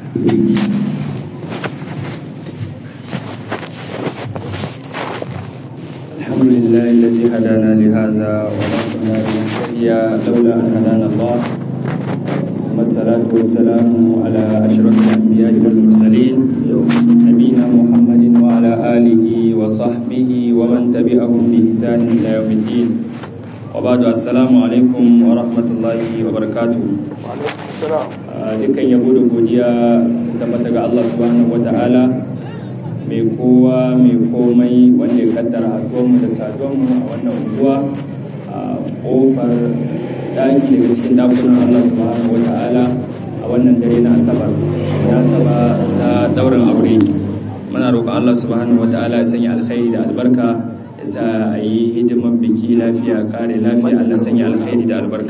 الحمد لله الذي هدانا لهذا وما كنا لنهتدي لولا ان هدانا الله ثم الصلاه والسلام على اشرف الانبياء والمرسلين نبينا محمد وعلى اله وصحبه ومن تبعهم باحسان الى يوم الدين وبعد السلام عليكم ورحمه الله وبركاته dukkan yabo da godiya sun tabbata ga Allah subhanahu wata'ala mai kowa mai komai wanda ya kaddara haduwanmu da saduwanmu a wannan unguwa a kofar daki daga cikin dakunan Allah subhanahu wata'ala a wannan dare na asabar na saba na daurin aure muna roƙon Allah subhanahu wata'ala ya sanya alkhairi da albarka ya sa a yi hidimar biki lafiya kare lafiya Allah sanya alkhairi da albarka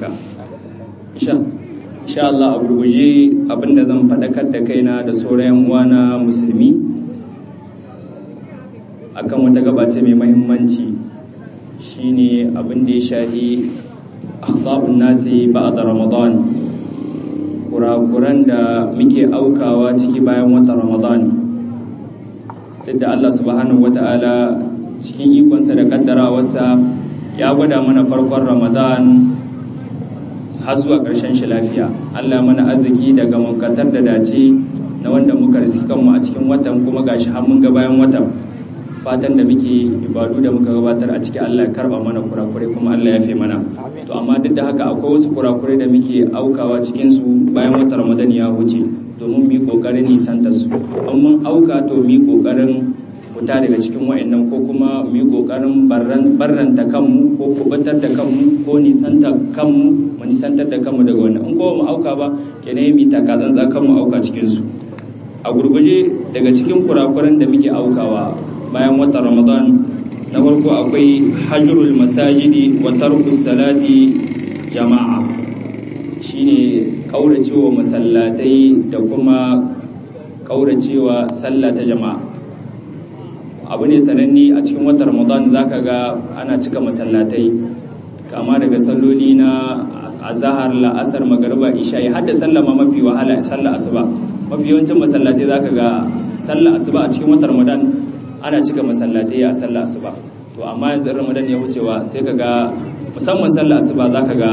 insha Allah a gurguje abinda zan faɗakar da kaina da sauran uwana musulmi akan wata gabace mai mahimmanci shine abin da ya shahi akhta'un nasi ba'da ramadan kurakuran da muke aukawa ciki bayan watan ramadan duk da Allah subhanahu wata'ala cikin ikonsa da kaddarawarsa ya gwada mana farkon ramadan har zuwa ƙarshen shi lafiya Allah mana arziki daga munkatar da dace na wanda muka riski kanmu a cikin watan kuma gashi har mun ga bayan watan fatan da muke ibadu da muka gabatar a cikin Allah ya karba mana kurakurai kuma Allah ya fi mana to amma duk da haka akwai wasu kurakurai da muke aukawa cikin su bayan watan Ramadan ya wuce domin mu yi kokarin nisanta su in mun auka to mu yi kokarin fita daga cikin wa'annan ko kuma mu yi kokarin barranta kanmu ko kubatar da kanmu ko nisanta kanmu mu nisantar da kanmu daga wannan in ko mu auka ba kenan mu taka tsantsa kanmu auka cikin su a gurguje daga cikin kurakuran da muke aukawa bayan watan ramadan na farko akwai hajjurul masajidi wa tarkus salati jama'a shine kauracewa masallatai da kuma kauracewa sallah ta jama'a abu ne sananne a cikin watan ramadan zaka ga ana cika masallatai kama daga salloli na azahar la'asar magariba isha ya hadda sallah ma mafi wahala sallah asuba mafi yawancin masallatai zaka ga sallah asuba a cikin watan ramadan ana cika masallatai a sallah asuba to amma yanzu ramadan ya wucewa sai ka ga musamman sallah asuba zaka ga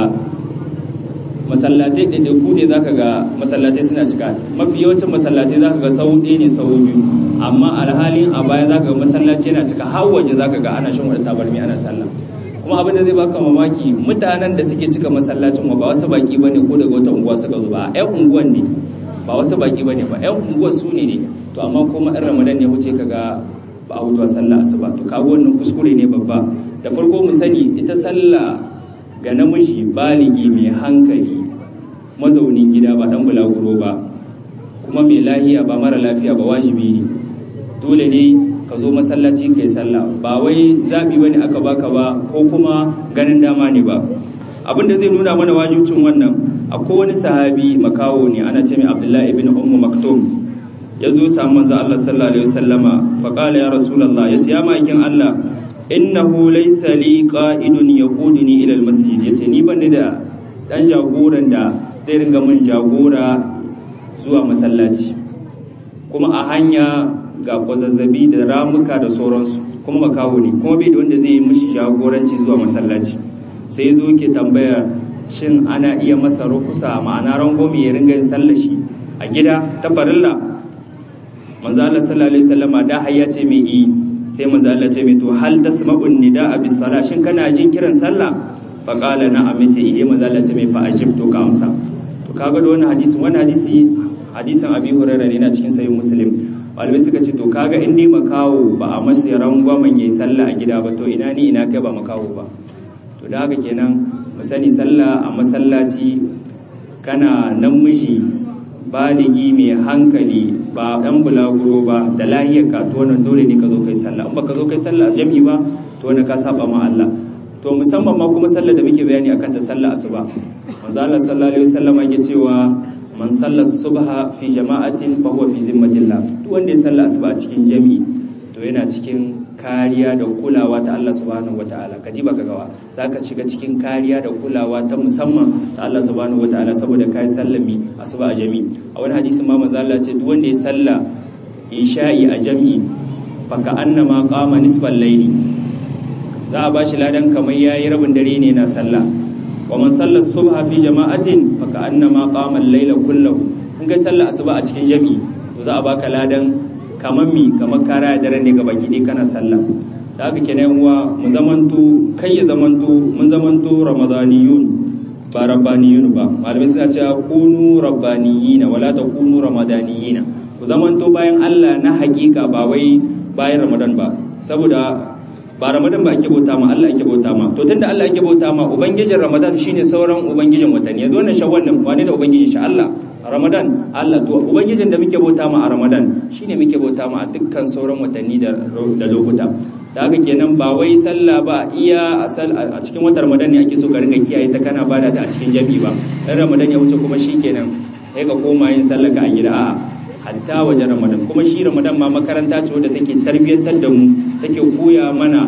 masallatai ɗaiɗaiku ne zaka ga masallatai suna cika mafi yawancin masallatai zaka ga sau ɗaya ne sau biyu amma alhalin a baya zaka ga masallaci yana cika har waje zaka ga ana shan wadda tabarmi ana sallah kuma abin da zai baka mamaki mutanen da suke cika masallacin ba wasu baki bane ko daga wata unguwa suka zo ba ƴan unguwan ne ba wasu baki bane ba ƴan unguwar su ne ne to amma kuma ɗan ramadan ya wuce kaga ba a wutuwa sallah asuba to kaga wannan kuskure ne babba da farko mu sani ita sallah ga namiji baligi mai hankali mazaunin gida ba dan bulaguro ba kuma mai lahiya ba mara lafiya ba wajibi ne dole ne ka zo masallaci kai sallah ba wai zabi bane aka baka ba ko kuma ganin dama ne ba abin da zai nuna mana wajibcin wannan akwai wani sahabi makawo ne ana ce mai abdullahi ibn ummu maktum ya zo samu manzo Allah sallallahu alaihi wasallama fa qala ya rasulullah yace ya makin Allah innahu laysa li qa'idun yaquduni ila almasjid yace ni ban da dan jagoran da zai ringa mun jagora zuwa masallaci kuma a hanya ga kwazazzabi da ramuka da sauransu kuma makaho ne kuma bai da wanda zai yi mishi jagoranci zuwa masallaci sai zo ke tambaya shin ana iya masa rukusa ma'ana rangwame ya ringa yin sallashi a gida ta farilla manzo Allah sallallahu alaihi wasallama da hayya ce mai yi sai manzo Allah ce mai to hal tasma'un nida'a bis sala shin kana jin kiran sallah fa qala na'am ce eh manzo Allah ce mai fa ajib to ka amsa to kaga da wannan hadisi wannan hadisi hadisin Abi Hurairah ne na cikin sahih Muslim malamai suka ce to kaga in dai makawo ba a masa rangwamen yayi sallah a gida ba to ina ni ina kai ba makawo ba to da haka kenan mu sani sallah a masallaci kana namiji baligi mai hankali ba ɗan bulaguro ba da lahiyar ka to wannan dole ne ka zo kai sallah in baka zo kai sallah jami'i ba to wannan ka saba ma Allah to musamman ma kuma sallah da muke bayani akan ta sallah asuba manzo Allah sallallahu alaihi wasallam yake cewa man salla subha fi jama'atin fa huwa fi zimmatillah duk wanda ya salla asuba a cikin jami'i to yana cikin kariya da kulawa ta Allah subhanahu wataala kaji baka gawa zaka shiga cikin kariya da kulawa ta musamman ta Allah subhanahu wataala saboda kai sallami asuba a jami a wani hadisin ma manzo Allah ce duk wanda ya salla isha'i a jami fa ka annama qama nisfal layli za a bashi ladan kamar yayi rabin dare ne na sallah wa man salla subha fi jama'atin fa ka annama qama al-layla kullahu in kai sallah asuba a cikin jami to za a baka ladan kamar mi kamar kara da daren ne ga baki dai kana sallah da haka kenan uwa mu zamanto kai ya zamanto mun zamanto ramadaniyun ba rabbaniyun ba malamai suna cewa kunu rabbaniyina wala takunu ramadaniyina ku zamanto bayan Allah na hakika ba wai bayan ramadan ba saboda ba ramadan ba ake bauta ma Allah ake bauta ma to tunda Allah ake bauta ma ubangijin ramadan shine sauran ubangijin watanni yanzu wannan shawwal nan wane ne ubangijin shi Allah ramadan Allah to ubangijin da muke bauta ma a ramadan shine muke bauta ma a dukkan sauran watanni da da lokuta da haka kenan ba wai sallah ba iya a cikin watan ramadan ne ake so ka ringa kiyaye ta kana bada ta a cikin jami'i ba dan ramadan ya wuce kuma shikenan sai ka koma yin sallah ka a gida a'a hatta wajen ramadan kuma shi ramadan ma makaranta ce wadda take tarbiyyantar da mu take koya mana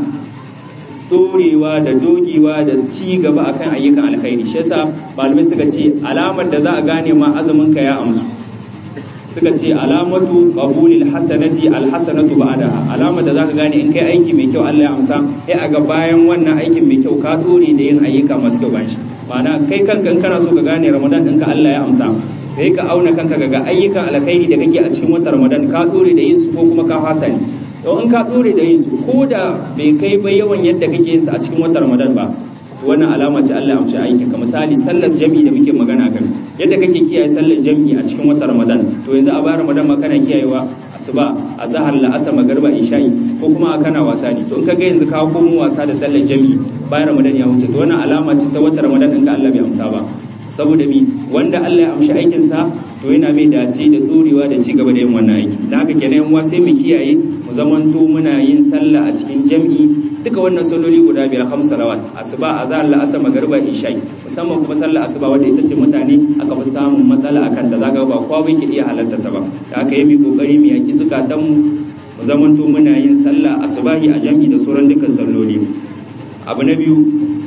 dorewa da dogewa da ci gaba akan ayyukan alkhairi shi yasa malamai suka ce alamar da za a gane ma azumin ka ya amsu suka ce alamatu qabulil hasanati alhasanatu ba'daha alamar da zaka gane in kai aiki mai kyau Allah ya amsa sai a ga bayan wannan aikin mai kyau ka dore da yin ayyuka masu kyau bayan shi ma'ana kai kanka in kana so ka gane ramadan ɗinka Allah ya amsa sai ka auna kanka ga ayyukan alkhairi da kake a cikin watan ramadan ka dore da yin su ko kuma ka fasa ne to in ka dore da yin su ko da bai kai ba yawan yadda kake yin su a cikin watan ramadan ba to wannan alama ce Allah ya amshi aikin ka misali sallar jami'i da muke magana kan yadda kake kiyaye sallar jami'i a cikin watan ramadan to yanzu a bayan ramadan ma kana kiyayewa asuba azhar la'asar magriba isha'i ko kuma kana wasa ne to in ka ga yanzu ka komo wasa da sallar jami'i bayan ramadan ya wuce to wannan alama ce ta watan ramadan din ka Allah bai amsa ba saboda mi wanda Allah ya amshi aikinsa to yana mai dace da dorewa da ci gaba da yin wannan aiki da haka kenan yan sai mu kiyaye mu zamanto muna yin sallah a cikin jam'i duka wannan salloli guda biyar ham salawat asuba azhar la'asar magriba isha'i musamman kuma sallar asuba wanda ita ce mutane aka fi samun matsala akan da zaka ba kowa bai ke iya halarta ta ba da haka yi mu kokari mu yaki zukatan mu mu zamanto muna yin sallah asubahi a jam'i da sauran dukkan salloli abu na biyu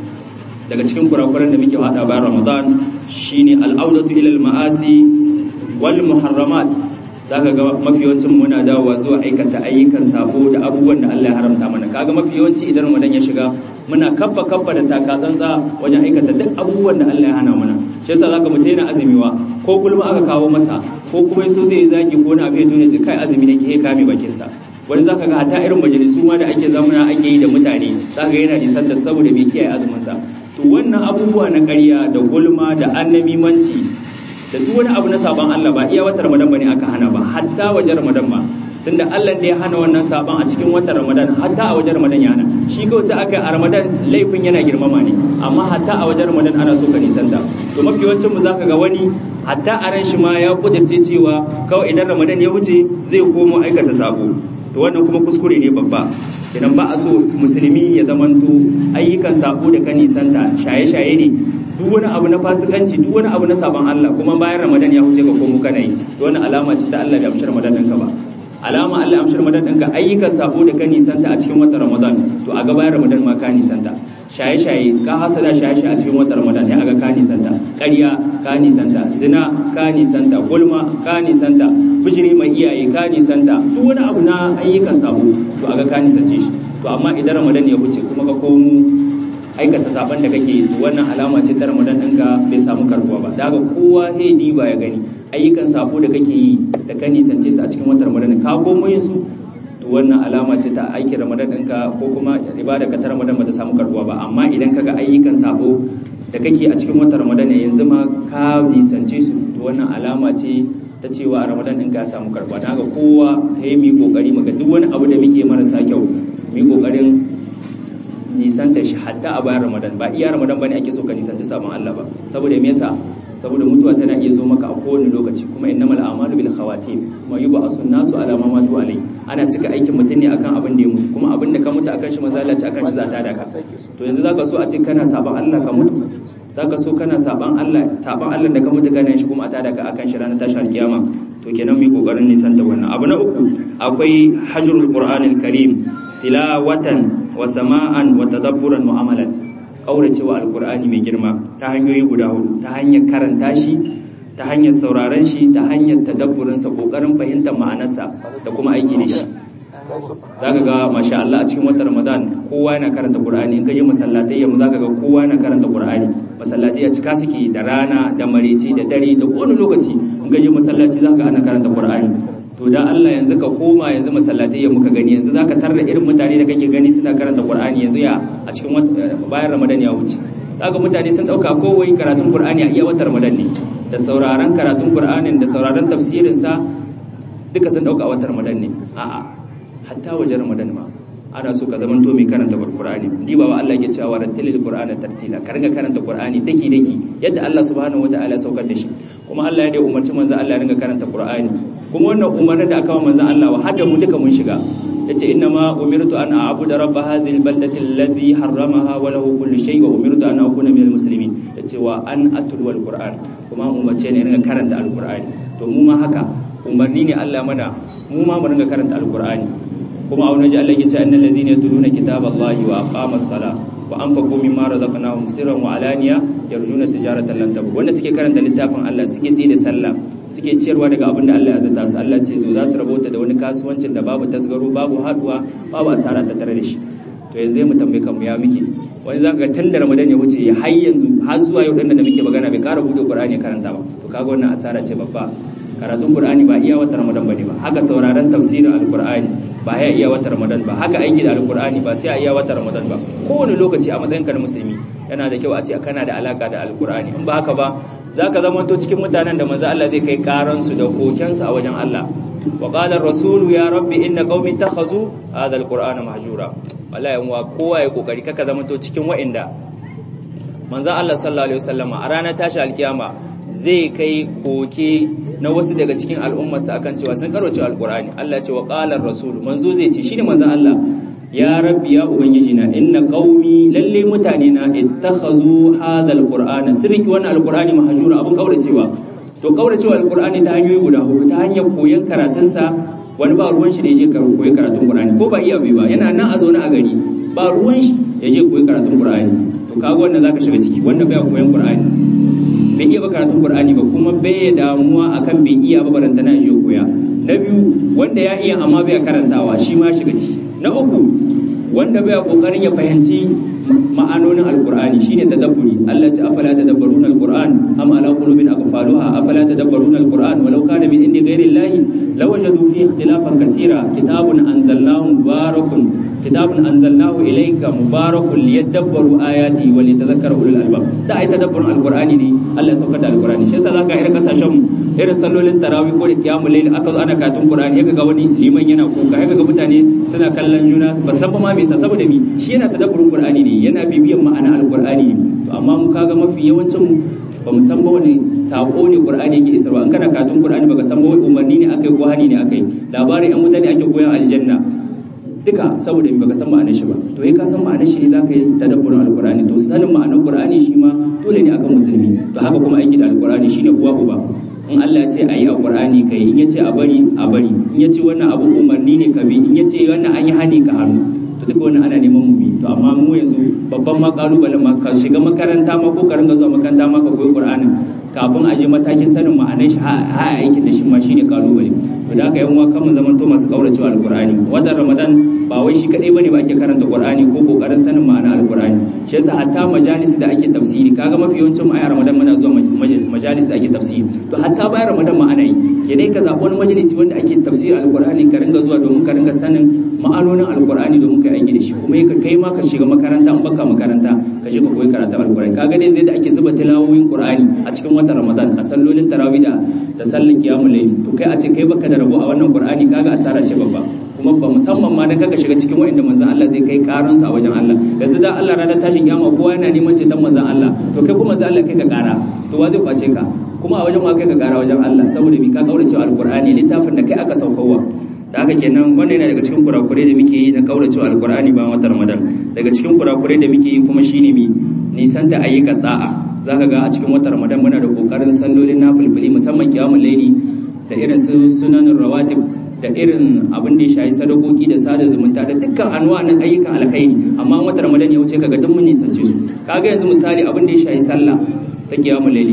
daga cikin kurakuran da muke hada bayan Ramadan shine al'audatu ila al-ma'asi wal muharramat zaka ga mafi yawancin muna dawowa zuwa aikata ayyukan sabo da abubuwan da Allah ya haramta mana kaga mafi yawanci idan Ramadan ya shiga muna kaffa kaffa da takatsantsa wajen aikata duk abubuwan da Allah ya hana mana shi yasa zaka mutai na azumiwa ko kulma aka kawo masa ko kuma yaso zai zagi ko na abai duniya kai azumi nake he kame bakin sa wani zaka ga hata irin majalisu ma da ake zamana ake yi da mutane zaka ga yana nisan da saboda bai kiyaye azumin sa to wannan abubuwa na ƙarya da gulma da annamimanci da duk wani abu na saban Allah ba iya watan Ramadan bane aka hana ba hatta wajen Ramadan ba tunda Allah da ya hana wannan saban a cikin watan Ramadan hatta a wajen Ramadan ya hana shi kawai ta aka a Ramadan laifin yana girmama ne amma hatta a wajen Ramadan ana so ka nisanta to mafi yawancin mu zaka ga wani hatta a ran shi ma ya kudirce cewa kawai idan Ramadan ya wuce zai komo aikata sabo to wannan kuma kuskure ne babba kenan ba a so musulmi ya zamanto ayyukan sabo da ka nisanta shaye-shaye ne duk wani abu na fasikanci duk wani abu na sabon Allah kuma bayan Ramadan ya huce ka komo kana yi to wannan alama ce ta Allah bai amshi Ramadan ɗinka ba alama Allah amshi Ramadan ɗinka ayyukan sabo da ka nisanta a cikin watan Ramadan to a ga bayan Ramadan ma ka nisanta shaye-shaye ka hasada shaye-shaye a cikin watan Ramadan ya aga ka nisanta ƙarya ka nisanta zina ka nisanta gulma ka nisanta bijiri mai iyaye ka nisanta duk wani abu na ayyukan sabo to aga ka nisance shi to amma idan Ramadan ya wuce kuma ka komo aikata saban da kake wannan alama ce ta Ramadan ɗinka bai samu karbuwa ba daga kowa sai diba ya gani ayyukan sabo da kake yi da ka nisance su a cikin watan Ramadan ka komo yin su to wannan alama ce ta aikin Ramadan ɗinka ko kuma ibada ka ta Ramadan ba ta samu karbuwa ba amma idan kaga ayyukan sabo da kake a cikin watan Ramadan yanzu ma ka nisance su to wannan alama ce ta cewa a Ramadan ɗinka ya samu karbuwa daga kowa sai mu yi kokari mu ga duk wani abu da muke marasa kyau mu yi kokarin nisanta shi hatta a bayan ramadan ba iya ramadan bane ake so ka nisanta sabon Allah ba saboda me yasa saboda mutuwa tana iya zo maka a kowane lokaci kuma innamal a'malu bil khawatim kuma yub'asu nasu ala ma matu alai ana cika aikin mutum ne akan abin da ya mutu kuma abin da ka mutu akan shi mazalaci akan shi za ta da ka to yanzu zaka so a ce kana sabon Allah ka mutu zaka so kana sabon Allah sabon Allah da ka mutu kana shi kuma a tada ka akan shi ranar tashar kiyama to kenan mu kokarin nisanta wannan abu na uku akwai hajrul qur'anil karim tilawatan wa sama'an wa tadabburan wa amalan kauracewa alqur'ani mai girma ta hanyoyi guda hudu ta hanyar karanta shi ta hanyar sauraron shi ta hanyar tadabburin sa kokarin fahimtar ma'anarsa da kuma aiki da shi zaka ga masha Allah a cikin watan Ramadan kowa yana karanta Qur'ani in ka je masallatai yamma zaka ga kowa yana karanta Qur'ani masallatai ya cika suke da rana da mareci da dare da kowane lokaci in ka je masallaci zaka ga ana karanta Qur'ani to dan Allah yanzu ka koma yanzu masallatai yamma ka gani yanzu zaka tarda irin mutane da kake gani suna karanta Qur'ani yanzu ya a cikin bayan Ramadan ya wuce zaka mutane sun dauka kowai karatun Qur'ani a iya watan Ramadan ne da sauraron karatun Qur'anin da sauraron tafsirin sa duka sun dauka a watan Ramadan ne a'a hatta wajen ramadan ma ana so ka zamanto mai karanta qur'ani diba wa Allah yake cewa rattilil qur'ana tartila ka ringa karanta qur'ani daki daki yadda Allah subhanahu wataala ya saukar da shi kuma Allah ya da umarci manzo Allah ya ringa karanta qur'ani kuma wannan umarnin da aka wa manzo Allah wa hadda mu duka mun shiga yace inna ma umirtu an a'budu rabb hadhihi albaldati alladhi harramaha wa lahu kullu shay wa umirtu an akuna minal muslimin yace wa an atlu alquran kuma umarce ne ringa karanta alqur'ani to mu ma haka umarni ne Allah mana mu ma mu ringa karanta alqur'ani kuma a wani Allah ya ce annal ladzina yatluna kitaballahi wa aqamas sala wa anfaqu mimma razaqnahum sirran wa alaniya yarjuna tijaratan lan tabur wanda suke karanta littafin Allah suke tsaye da sallah suke ciyarwa daga abin da Allah ya zata su Allah ce zo za su rabota da wani kasuwancin da babu tasgaro babu haduwa babu asara ta tare da shi to yanzu mu tambaye kanmu ya muke wani zaka ga tun da Ramadan ya wuce ya har yanzu har zuwa yau dinnan da muke magana bai kara bude Qur'ani karanta ba to kaga wannan asara ce babba karatun Qur'ani ba iya wata Ramadan bane ba haka sauraron tafsirin Al-Qur'ani ba ya iya wata Ramadan ba haka aiki da Al-Qur'ani ba sai a iya wata Ramadan ba kowane lokaci a matsayin ka na musulmi yana da kyau a ce kana da alaka da Al-Qur'ani in ba haka ba zaka zama to cikin mutanen da manzo Allah zai kai karan su da koken su a wajen Allah wa qala ar-rasul ya rabbi inna qaumi takhazu hadha al-qur'ana mahjura wallahi wa kowa ya kokari kaka zama to cikin wa'inda manzo Allah sallallahu alaihi wasallama a ranar tashi alkiyama zai kai koke na wasu daga cikin al'ummarsa akan cewa sun karwace alkur'ani Allah ce wa qalar rasul manzo zai ce shine manzo Allah ya rabbi ya ubangiji na inna qaumi lalle mutane na ittakhazu hadha alqur'ana sirki wannan alqur'ani mahjura abun kauracewa to kauracewa alqur'ani ta hanyoyi guda hudu ta hanyar koyon karatun sa wani ba ruwan shi da yaje koyi karatun qur'ani ko ba iya bai ba yana nan a zaune a gari ba ruwan shi yaje koyi karatun qur'ani to kaga wannan zaka shiga ciki wanda bai koyon qur'ani bai iya ba karatun Qur'ani ba kuma bai damuwa akan bai iya ba barantana shi koya na biyu wanda ya iya amma bai karantawa shi ma shiga ci na uku wanda bai kokarin ya fahimci ma'anonin alqur'ani shine tadabburi Allah ya ce afala tadabbaruna alqur'an am ala qulubin aqfaluha afala tadabbaruna alqur'an walau kana min indi ghairi llahi lawajadu fi ikhtilafan kaseera kitabun anzalnahu mubarakun kitabun anzalnahu ilayka mubarakun liyadabbaru ayati wa litadhakkara ulul albab da ai tadabburun alqur'ani ne Allah ya saukar da alqur'ani shi yasa zaka irin kasashen irin sallolin tarawih ko da qiyamul layl aka zo ana katun qur'ani yaka ga wani liman yana kuka yaka ga mutane suna kallon juna ba san ba ma me yasa saboda mi shi yana tadabburun qur'ani ne yana bibiyan ma'ana alqur'ani ne to amma mu kaga mafi yawancin mu ba mu san ba wani sako ne qur'ani yake isarwa in kana katun qur'ani baka san ba wani umarni ne akai ko hani ne akai labarin yan mutane ake koyan aljanna duka saboda baka san ma'anar shi ba to kai ka san ma'anar shi ne zaka yi tadabburin alqur'ani to sanin ma'anar qur'ani shi ma dole ne akan musulmi to haka kuma aiki da alqur'ani shine uwa uba in Allah ya ce ayi alqur'ani kai in yace a bari a bari in yace wannan abu umarni ne ka bi in yace wannan an yi hani ka hannu to duka wannan ana neman mu bi to amma mu yanzu babban ma kalubalen ma ka shiga makaranta ma ko ka ringa zuwa makaranta ma ka koyi qur'anin kafin a je matakin sanin ma'anar shi ha aikin da shi ma shine kalubale to da haka yan uwa kan mu zaman to masu kauracewa alqur'ani watan ramadan ba wai shi kadai bane ba ake karanta qur'ani ko kokarin sanin ma'ana alqur'ani shi yasa hatta majalis da ake tafsiri kaga mafi yawancin mu a ramadan muna zuwa majalis da ake tafsiri to hatta bayan ramadan ma ana yi ke dai ka zaɓi wani majalisi wanda ake tafsiri alqur'ani ka ringa zuwa domin ka ringa sanin ma'anonin alqur'ani domin ka aiki da shi kuma kai ma ka shiga makaranta in baka makaranta ka je ka koyi karatu alqur'ani kaga dai zai da ake zuba tilawoyin qur'ani a cikin watan ramadan a sallolin tarawih da da sallan qiyamul layl to kai a ce kai baka da rabo a wannan qur'ani kaga asara ce babba kuma ba musamman ma dan kaga shiga cikin wa'inda manzon Allah zai kai karan sa a wajen Allah yanzu da Allah ranar tashin kiyama kowa yana neman ceton manzon Allah to kai kuma manzon Allah kai ka kara to wa zai kwace ka kuma a wajen wa kai ka kara wajen Allah saboda bi ka kaurace alqur'ani littafin da kai aka saukowa da haka kenan wannan yana daga cikin kurakurai da muke yi na kauracewa alqur'ani ba watan Ramadan daga cikin kurakurai da muke yi kuma shine mi nisan da ayyukan da'a zaka ga a cikin watan Ramadan muna da kokarin sallolin nafilfili musamman kiyamul laili da irin su sunanin rawatib da irin abin da ya shayi sadakoki da sada zumunta da dukkan anwa nan ayyukan alkhairi amma wata ramadan ya wuce kaga duk mun nisance su kaga yanzu misali abin da ya shayi sallah ta kiyamul layli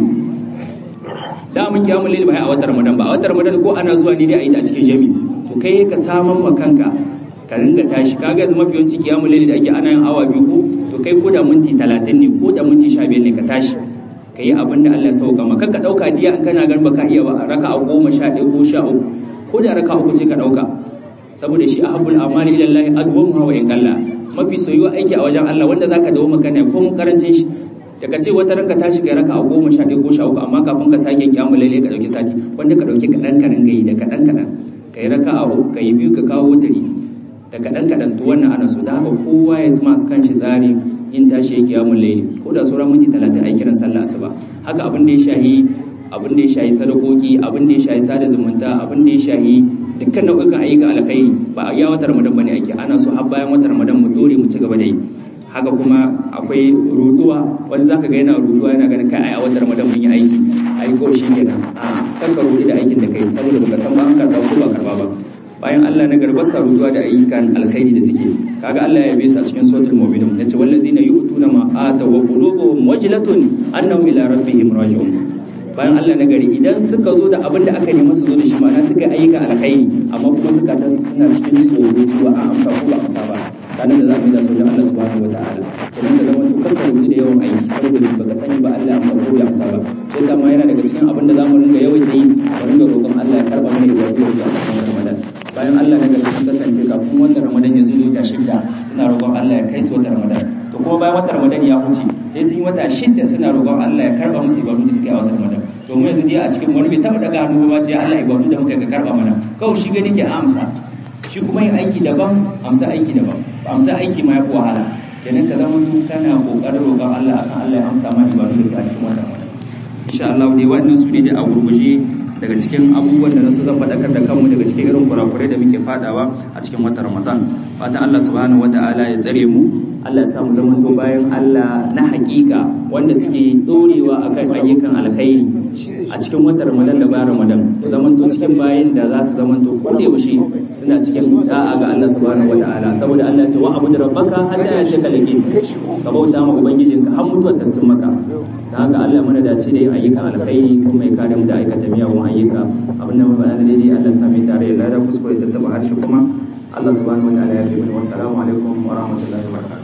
da mun kiyamul layli ba a watan ramadan ba a watan ramadan ko ana zuwa ne dai a yi ta cikin jami to kai ka saman ma kanka ka ringa tashi kaga yanzu mafi yawanci kiyamul layli da ake ana yin awa biyu ko to kai ko da minti 30 ne ko da minti 15 ne ka tashi ka yi abin da Allah ya sauka maka ka dauka diya in kana gan baka iya ba raka a goma sha ɗaya ko sha uku ko da raka uku ce ka dauka saboda shi ahabbul amali ila Allah adwamu wa in qalla mafi soyuwa aiki a wajen Allah wanda zaka dawo maka ne ko mun karancin shi da ka ce wata ranka tashi kai raka a goma sha ɗaya ko sha uku amma kafin ka sake kiyamul laili ka dauki sati wanda ka dauki kaɗan kaɗan gayi da kaɗan kaɗan ka yi raka a uku ka yi biyu ka kawo wutari da kaɗan kaɗan to wannan ana so da haka kowa ya zama kan shi tsari in tashi ya kiyamun laili ko da sauran minti talatin a kiran sallah asuba haka abin da ya shahi abin da ya shahi sadakoki abin da ya shahi sada zumunta abin da ya shahi dukkan nau'ikan ayyukan alkhairi ba a ya wata ramadan bane ake ana so har bayan wata ramadan mu dore mu ci gaba da yi haka kuma akwai ruduwa wani zaka ga yana ruduwa yana ganin kai a wata ramadan mun yi aiki ai ko shi kenan a kan ka rudi da aikin da kai saboda baka san ba an karba ko ba karba ba bayan Allah na garba saruwa da ayyukan alkhairi da suke kaga Allah ya yabe su a cikin suratul mu'minun yace wallazina yu'tuna ma ata wa qulubuhum wajlatun annahum ila rabbihim raji'un bayan Allah na gari idan suka zo da abin da aka nemi su zo da shi ma'ana suka ayyuka alkhairi amma kuma suka ta suna cikin tsoro cewa a amsa ko ba amsa ba ranar da za mu yi da su da Allah subhanahu wataala idan da zama to karka rubuta da yawan aiki saboda baka sani ba Allah amsa ko ya amsa ba sai sa ma yana daga cikin abin da za mu ringa yawaita yi mu ringa roƙon Allah ya karba mana ibadu a cikin Ramadan bayan Allah na gargaɗi kasance kafin watan Ramadan ya zo wata shidda suna roƙon Allah ya kai su watan Ramadan to kuma bayan watan Ramadan ya huce sai sun yi wata shidda suna roƙon Allah ya karba musu ibadu da suke a watan Ramadan to mu yanzu dai a cikin wani bai taɓa daga hannu ba ce Allah ibadu da muka ka karba mana kawai shi gani ke amsa shi kuma yin aiki daban amsa aiki daban ba amsa aiki ma ya fi wahala kenan ka zama kana kokarin roƙon Allah akan Allah ya amsa ma ibadu da ke a cikin watan Ramadan insha Allah dai wannan su ne da a gurguje daga cikin abubuwan da nasu zan faɗakar da kanmu daga cikin irin kurakurai da muke fadawa a cikin watan Ramadan fatan Allah subhanahu wata'ala ya tsare mu Allah ya samu zamanto bayan Allah na hakika wanda suke dorewa akan ayyukan alkhairi a cikin watan Ramadan da bayan Ramadan zamanto cikin bayan da za su zamanto ko da yaushe suna cikin da'a ga Allah subhanahu wata'ala saboda Allah ya ce wa abudu rabbaka hatta ya ce kalake ka bauta ma ubangijinka har mutuwar ta sun maka da haka Allah mana dace da yin ayyukan alkhairi kuma ya kare mu da aikata miyagun ayyuka abinda mun faɗa daidai Allah sami tare da lada kuskure ta taba harshe kuma Allah subhanahu wataala ya fi mana wassalamu alaikum wa rahmatullahi wa barakatuh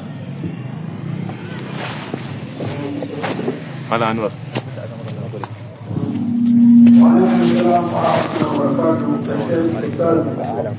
Mala Anwar. وعليكم السلام ورحمة الله وبركاته